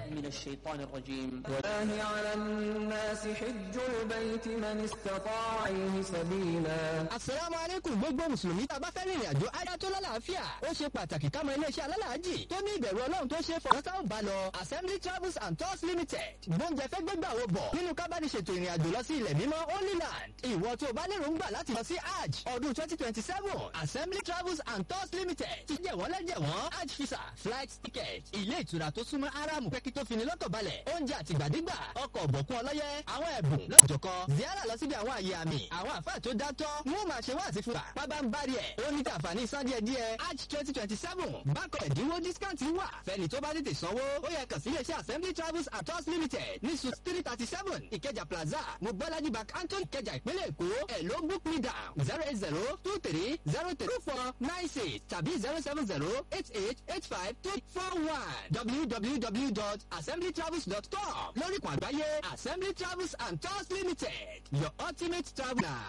من الشيطان الرجيم الله على الناس حج البيت من استطاع إليه سبيلا asalaamu aleykum gbogbo mùsùlùmí tá a bá fẹ́ rìnrìn àjò ajá tó lálàáfíà ó ṣe pàtàkì ká mọ iléeṣẹ́ alálàájì tó ní ìbẹ̀rù ọlọ́run tó ṣe é fọwọ́ sáwọn bá lọ assembly travels and tours limited gbóúnjẹ fẹ́ gbégbà wo bọ̀ nínú kábàdì ṣètò ìrìn àjò lọ sí ilẹ̀ mímọ́ holy land ìwọ tó o bá lérò ń gbà láti lọ sí hajj ọdún twenty twenty seven assembly travels and tours limited ti jẹ́ wọ́n lẹ́jẹ̀ wọ́n hajj visa flight ticket ilé ìtura tó súnmọ́ aramu pẹ́kí tó fini lọ́kàn balẹ̀ oúnjẹ àtìgbàdégbà ọkọ̀ ọ̀bọ̀kún ọlọ́yẹ àwọn ẹ̀bùn lọ́jọ̀kọ ziara lọ síbi àwọn àyè àmì àwọn àfáà tó dátọ́ wọ́n máa ṣe wá àti fúra pábá ń bá rí ẹ̀ ó ní tàǹfààní san díẹ̀ díẹ̀ hajj twenty twenty seven bákan ẹ̀dínwó discount wà fẹ́ni tó bá tètè sanwó ó yẹ kàn sí iléeṣẹ́ assembly travels and tours limited ní suit three thirty seven ìkẹjà plaza mobolaji bank anton ìkẹjà ìpínlẹ̀ èkó ẹ̀ ló book me down zero eight zero two three zero three two four nine six tàbí zero seven zero eight eight eight five two four one www.assemblytravels.com lórí ìkùn àgbáyé assembly travels and tours limited your ultimate traveller.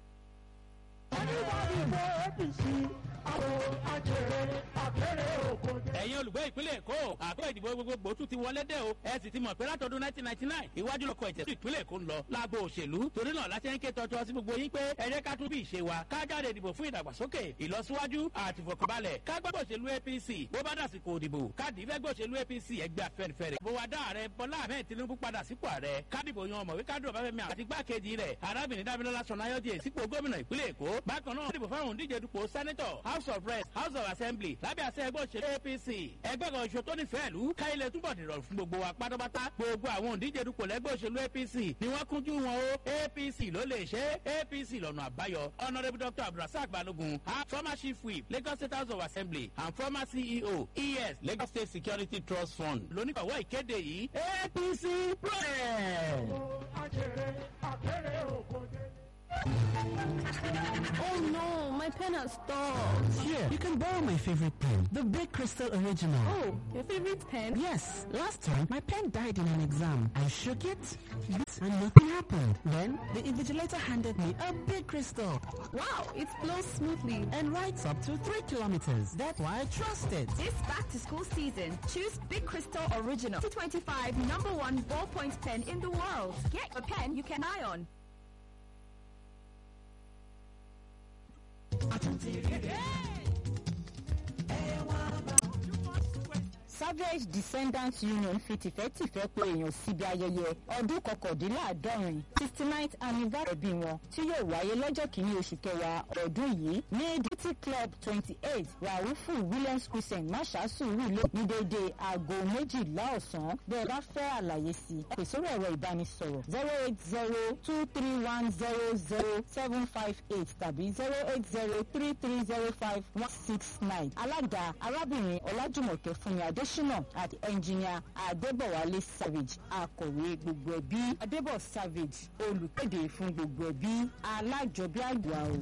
Anybody for APC, àwọn ajẹrẹ àbẹ̀rẹ̀ òkò jẹ́. ẹ̀yin olùgbé ìpínlẹ̀ èkó àpò ìdìbò gbogbogbò tún ti wọlé dé o ẹ sì ti mọ̀ pé látọdún nineteen ninety nine ìwájú lọkọ̀ ìtẹ̀sí ìpínlẹ̀ èkó ń lọ lágbo òṣèlú torí náà láti ń ké tọ́tọ́ sí gbogbo yín pé ẹ jẹ́ ká tún bí ìṣe wa ká jáde ìdìbò fún ìdàgbàsókè ìlọsíwájú àti ìfọkànbalẹ̀ ká gbàgbọ́ òṣèlú apc bó bá dàsìkò òdìbò káàdì ìfẹ́gbẹ́ òṣèlú apc ẹgbẹ́ afẹ́nifẹ́re bó wa dá ààrẹ bọ́lá ahmed tinubu padà sípò ààrẹ kádìbò yan ọmọwé kádùn ọbáfẹ́mi àti igbákejì rẹ̀ arábìnrin dábìlọ́lá sọ̀nàyọ́dì sípò gómìnà ìpínlẹ̀ èkó bákan náà dìbò fáwọn òǹdíje dupò sẹ́nẹ́tọ̀ house of reps house of assembly lábẹ́ àṣẹ ẹgbẹ́ òṣèlú apc ẹgbẹ́ kan oṣù tó nífẹ̀ẹ́ ìlú káyilẹ̀ túbọ̀ dìrọ̀ fún gbogbo wa pátápátá gbogbo àwọn òǹdíje dupò lẹ́gbẹ́ òṣèlú apc ni wọ́n kúnjú wọn o apc ló lè ṣe apc lọ́nà àbáyọ honourable dr abdulrasaq balogun ha former chief whip lagos state house of assembly and former ceo es lagos state security trust fund lóníkọ̀wọ́ ìkéde yìí apc press. Ajẹrẹ àbẹ̀rẹ̀ òkò jẹ́. Oh no, my pen has stopped. Here, you can borrow my favorite pen, the Big Crystal Original. Oh, your favorite pen? Yes, last time my pen died in an exam. I shook it, and nothing happened. Then the invigilator handed me a Big Crystal Wow, it flows smoothly. and writes up to three kilometers. That's why I trust it. This back to school season, choose Big Crystal Original 2025 number one ballpoint pen in the world. Get a pen you can eye on. savage descendants union fi tìfẹ́tìfẹ́ pé èèyàn síbi ayẹyẹ ọdún kọkàndínláàádọ́rin sixty ninth anniversary bí wọn tí yóò wáyé lọ́jọ́ kìíní oṣù kẹwàá ọdún yìí ní duty club twenty eight raufu williams crescent mashasu rúlé ní déédéé aago méjìlá ọ̀sán bẹ́ẹ̀ bá fẹ́ àlàyé sí i pè sórí ẹ̀rọ ìbánisọ̀rọ̀ zero eight zero two three one zero zero seven five eight tàbí zero eight zero three three zero five one six nine alága arábìnrin ọlájùmọ̀kẹ́ fúnmi adésínà àti ẹnjìníà adébọ̀wálé savage akọ̀wé gbogbo ẹbí adébọ̀ savage olùkéde fún gbogbo ẹbí alájọbí àgbà o.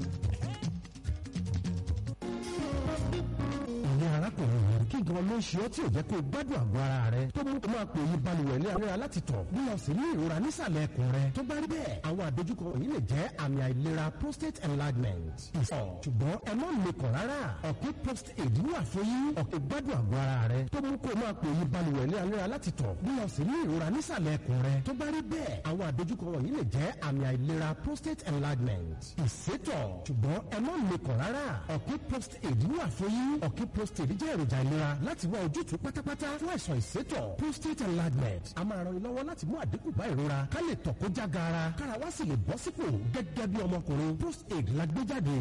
ìyá arákùnrin yìí kí gan ló ń ṣe ọ́ tí ò jẹ́ kó o gbádùn àgọ́ ara rẹ tó mú kó máa pè yí balùwẹ̀ ní àárẹ̀ láti tọ̀ bí o sì ní ìrora nísàlẹ̀ ẹ̀kùn rẹ tó bá rí bẹ́ẹ̀ àwọn àdójúkọ yìí lè jẹ́ àmì àìlera prostate enlargement ìsọ̀ ṣùgbọ́n ẹ má mekàn rárá ọ̀pẹ́ prostate wà fún yín ọ̀pẹ́ gbádùn àgọ́ ara rẹ tó mú kó o máa pè yí balùwẹ̀ ní àárẹ̀ láti tọ̀ bí o sì ní ìrora nísàlẹ̀ ẹ̀kùn rẹ tó bá rí bẹ́ẹ̀ àwọn àdójúkọ yìí lè jẹ́ àmì àìlera prostate enlargement ìsétọ̀ ṣùgbọ́n ẹ má mekàn rárá ọ̀pẹ́ prostate wà fún yín ọ̀pẹ́ prostate jẹ́ èròjà ìlera láti wá ojútùú pátápátá fún àìsàn ìsétọ̀ prostate enlargement a máa ran ni lọ́wọ́ láti mú àdínkù bá ìrora ká lè tọ̀ kó já gaara kára wá sì lè bọ́ sípò gẹ́gẹ́ bí ọmọkùnrin prostate la gbé jáde